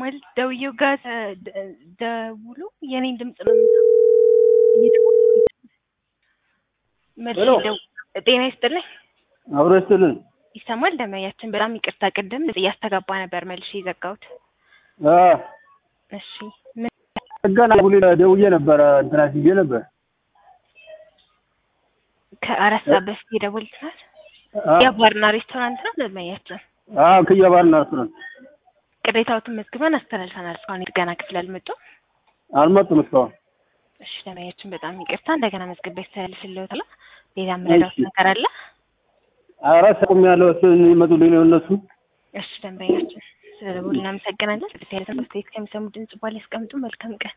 ይሰማል። ደውዬው ጋር ተ- ደ- ደውሎ የኔን ድምፅ ነው የሚሰማው። እየደወልኩ መልሼ ሄሎ። ደው- ጤና ይስጥልኝ። አብሮ ይስጥልን። ይሰማል ደመያችን። በጣም ይቅርታ ቅድም እያስተጋባ ነበር መልሼ የዘጋሁት። አ እሺ ምን ገና ቡሊ ደውዬ ነበረ እንትና ሲዬ ነበር። ከአራት ሰዓት በፊት የደወልኩት አ የባርና ሬስቶራንት ነው ደመያችን። አ ከየባርና ሬስቶራንት ቅሬታዎትን መዝግበን አስተላልፈናል። እስካሁን የጥገና ክፍል አልመጡም። አልመጡም እስካሁን። እሺ ደመያችን በጣም ይቅርታ። እንደገና መዝግቤ ያስተላልፍልዎታል። ሌላ የምረዳዎት እሺ። ነገር አለ? አራት ቁም ያለው እሱ ይመጡልኝ ነው እነሱ። እሺ ደንበኛችን ስለደወሉ እናመሰግናለን። ስለ ቴሌቪዥን ከሚሰሙ ድምጽ በኋላ ያስቀምጡ። መልካም ቀን